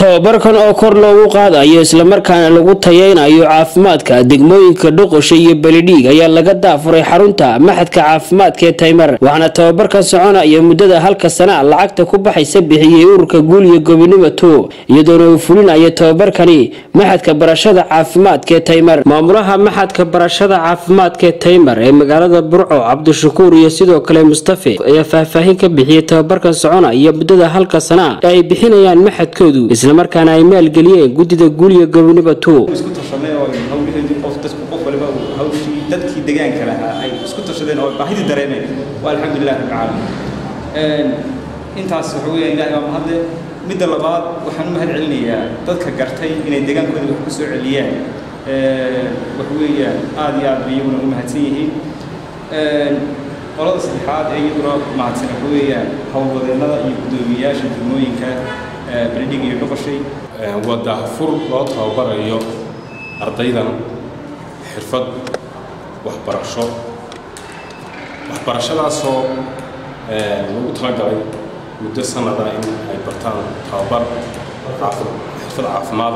tababarkan oo kor loogu qaadayo islamarkaana lagu tayeynayo caafimaadka degmooyinka dhoqosha iyo belidhiig ayaa laga daafuray xarunta maxadka caafimaadka ee taymar waxaana tababarkan soconaya muddada halka sana lacagta ku baxaysa bixiyey ururka guul iyo gobonimo to iyadoona uu fulinayo tababarkani maxadka barashada caafimaadka ee taymar maamulaha maxadka barashada caafimaadka ee taymar ee magaalada burco cabdishakuur iyo sidoo kale mustafe ayaa faahfaahin ka bixiyey tababarkan soconaya muddada halka sana ee ay bixinayaan maxadkoodu islamarkaana ay maalgeliyeen guddida guuliya gobonimo to isku tashanay oo hawlaheedii qof dadku qof waliba uu hawshii dadkii deegaanka lahaa ay isku tashadeen oo baahidii dareemeen waa alxamdulilah rabbil caalamiin intaas waxa weeya ilaahay waa mahadle midda labaad waxaan u mahad celinayaa dadka gartay inay deegaankooda wax ku soo celiyaan waxa weeyaan aad iyo aad bay iyaguna u mahadsan yihiin qolada saddexaad ee iyaguna mahadsan waxa weeyaan howlwadeennada iyo guddoomiyayaasha degmooyinka beledhig iyo dhoqoshay waa daahfur loo tababarayo ardaydan xirfad waxbarasho waxbarashadaasoo lagu talagalay muddo sanada in ay bartaan tababar xirfad caafimaada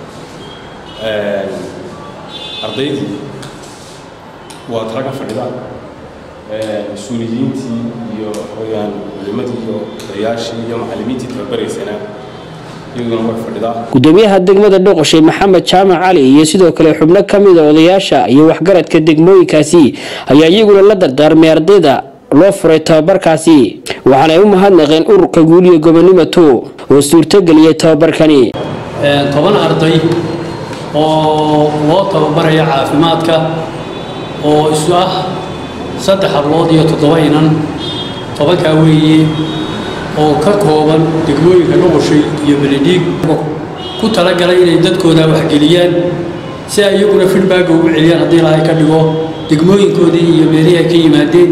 ardaydu waa talaga fadhida mas-uuliyiintii iyo waxaweyaan culimadii iyo odayaashii iyo macallimiintii tababaraysana gudoomiyaha degmada dhoqoshay maxamed jaamac cali iyo sidoo kale xubno ka mida odayaasha iyo waxgaradka degmooyinkaasi ayaa iyaguna la dardaarmay ardayda loo furay tababarkaasi waxaana ay u mahadnaqeen ururka guuliya gobonimo to oo suurtogeliyay tababarkani toban arday oo loo tababaraya caafimaadka oo isu ah saddex hablood iyo toddoba inan tobankaa weeye oo ka kooban degmooyinka dhoqoshay iyo beledhiig ku talagalay inay dadkooda waxgeliyaan si ay iyaguna fidbaaga ugu celiyaan haddii ilaahay ka dhigo degmooyinkoodii iyo meelihii ay ka yimaadeen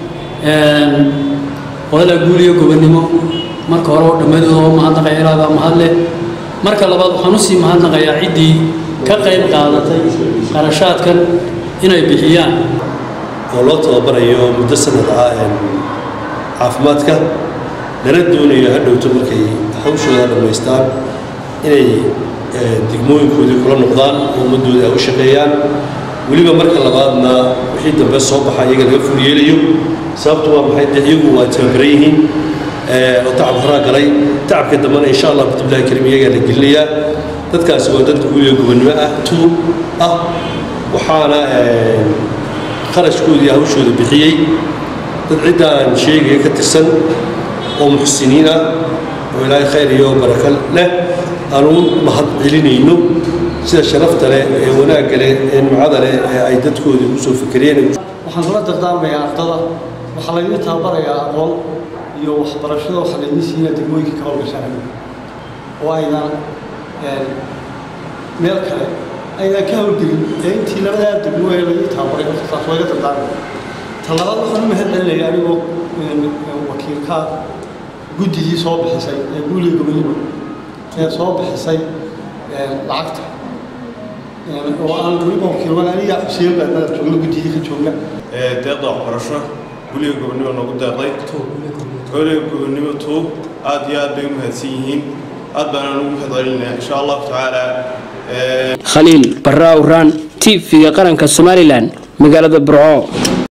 qolada guuliyo gobonnimo marka hore oo dhammadooda oo mahadnaqaya ilaabaa mahadleh marka labaad waxaan usii mahadnaqayaa ciddii ka qayb qaadatay qarashaadkan inay bixiyaan oo loo tababarayo muddo sanad ah caafimaadka lana doonayo hadhowto markay hawshooda dhammaystaan inay degmooyinkoodii kula noqdaan oo ummadooda ay u shaqeeyaan weliba marka labaadna wixii dambe soo baxa iyaga laga ful yeelayo sababtu waa maxay dee iyagu waa tababaran yihiin oo tacab horaa galay tacabka dambena insha allah bidbillahi karim iyagaa la gelinayaa dadkaasi waa dad guuliyo gobonnimo ah tu ah waxaana kharashkoodii hawshooda bixiyey dad ciddaan sheegaya ka tirsan oo muxsiniin ah oo ilaahay khayr iyo baraka leh aan u mahad celinayno sida sharafta leh ee wanaagga leh ee nimcada leh ee ay dadkoodii u soo fikereen waxaan kula dardaarmayaa ardada waxaa laydin tababarayaa aqoon iyo waxbarashada waxaa laydin siinaa degmooyinka ka howlgashaan oo aydan meel kale aydan ka howlgelin ee intii labadaa degmo ee laydin tababaray taas waa iga dardaarmaya talabaad waxaan u mahad celinaya anigoo wakiilka guddigii soo bixisay ee guuliga gobonimo ee soo bixisay lacagta oo aan weliba wakiilwan aniga xuseen baadnada joogna guddigii ka joogna deeqda waxbarasho guuliga gobonimo noogu deeqday guuliga gobonimo two aad iyo aad bay u mahadsan yihiin aad baanaan ugu mahad celinaya insha allahu tacaala khaliil barra awraan t v-ga qaranka somalilan magaalada burco